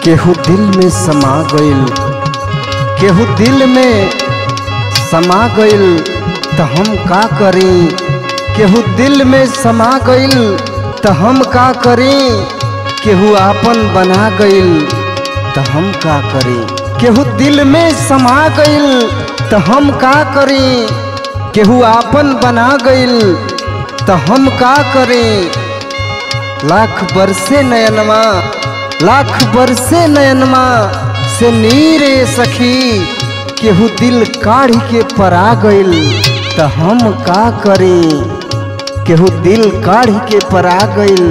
केहू दिल में समा गइल केहू दिल में समा गइल त हम का करी केहू दिल में समा गइल त हम का करी केहू आपन बना गइल त हम का करी केहू दिल में समा गइल त हम का करी केहू आपन बना गइल त हम का करी लाख बरसे नयनमा लाख बरसे नयनमा से नीरे सखी केहू दिल काढ़ी के परा गइल त हम का करी केहू दिल काढ़ी के परा गइल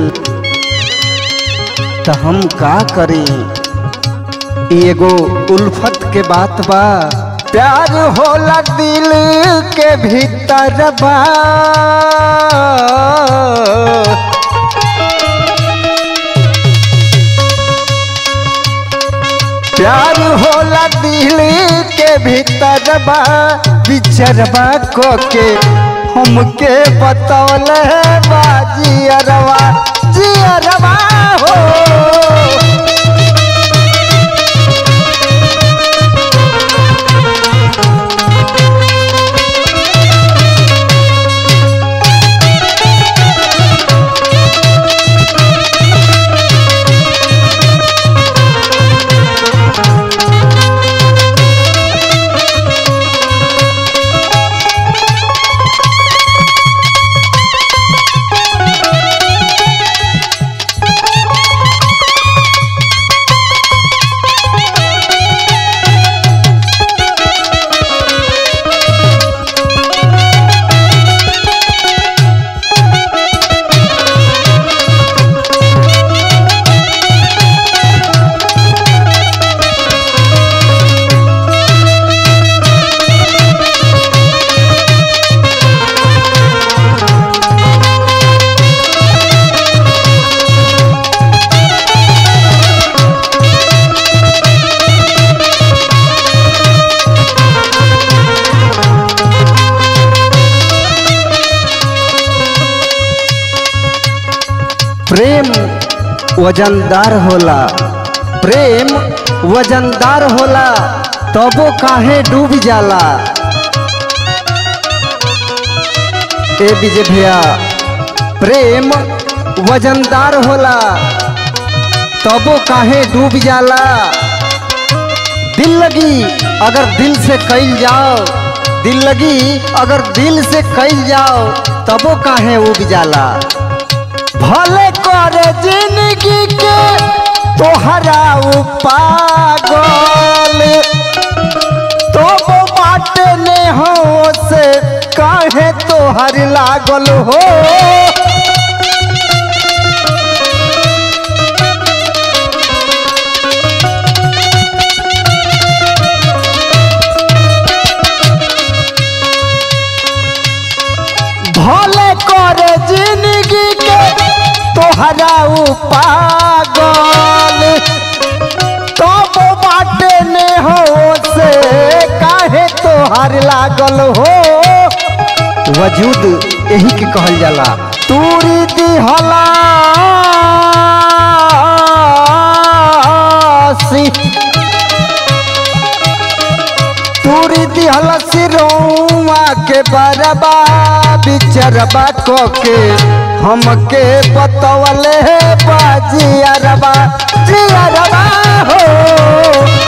त हम का करी ई एगो उल्फत के बात बा प्यार होला दिल के भीतर बा प्यार होला दिल के भीतर बा बिचरबा को के हमके बतौल बा जियरवा जियरवा हो प्रेम वजनदार होला प्रेम वजनदार होला तबो काहे डूब जाला ए विजय भैया प्रेम वजनदार होला तबो काहे डूब जाला दिल लगी अगर दिल से कैल जाओ दिल लगी अगर दिल से कैल जाओ तबो काहे उब जाला भले करे जिंदगी के तोहरा पागल तो वो बाटे ने हो से काहे तोहर लागल हो भले करे जिंदगी के तोहरा पागल तब बाटे ने हो से काहे तोहर लागल हो वजूद यही के कहल जाला तूरी दिहला तूरी दिहला सिरौआ के बरबा बिचरबा को के हमके बतवले बाजियरबा जियरबा हो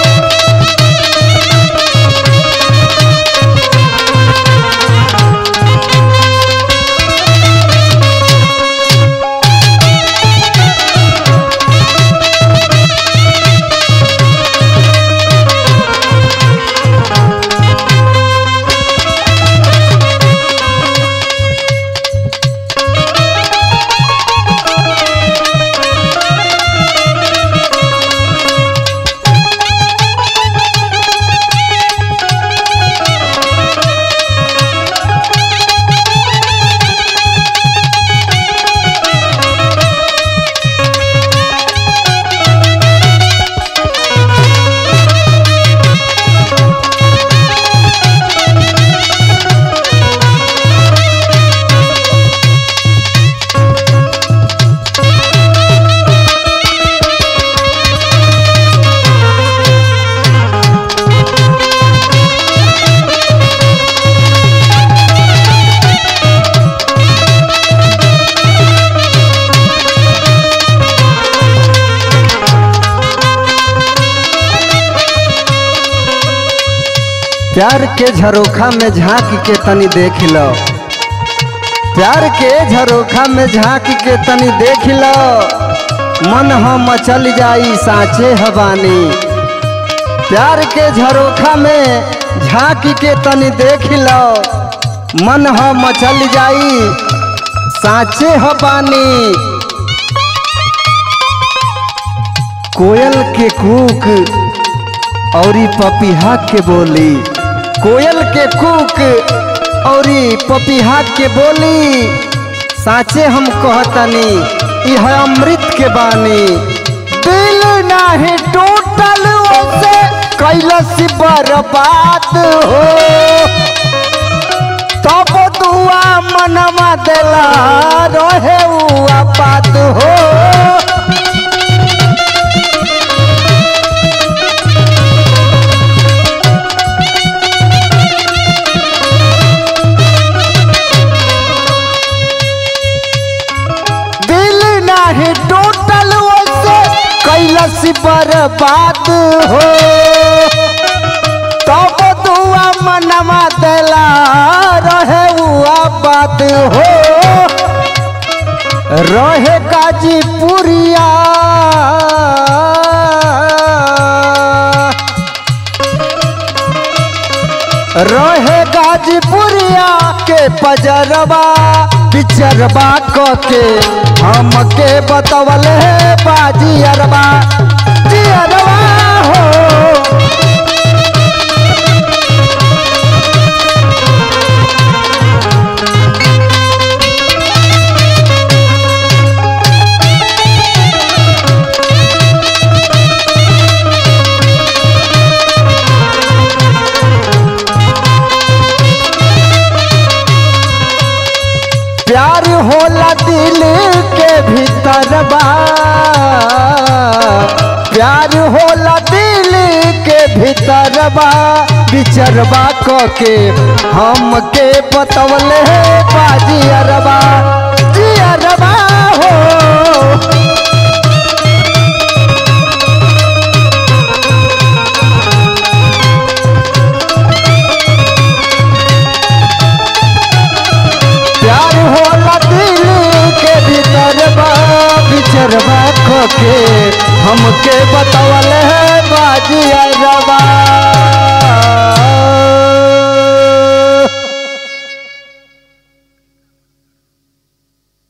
प्यार के झरोखा में झांक के तनी देख लो प्यार के झरोखा में झांक के तनी देख लो मन हम मचल जाई साँचे हवानी प्यार के झरोखा में झांक के तनी देख लो मन हम मचल जाई साँचे हवानी कोयल के कूक औरी पपीहा के बोली कोयल के कूक औरी पपीहा के बोली साचे हम कहतनी यह अमृत के बानी दिल नाही टूटल ओसे कैलस बर्बाद हो तब दुआ मनवा देला रहे हुआ बात हो दिल नाही टूटल ओसे कैलस बर्बाद हो तब दुआ मनवा देला रहे हुआ बात हो रहे गाजीपुरिया रहे गाजीपुरिया के पजरबा पिचरबा क के हमके बतवल है बाजी अरबा जी अरबा हो प्यार होला दिल के भीतर बा प्यार होला दिल के भीतर बा बिचरबा क के हमके बतवल है बाजी अरबा जी अरबा हो प्यार होला दिल के भीतर बा बिचरबा खो के हमके बतवल है बाजी अरबा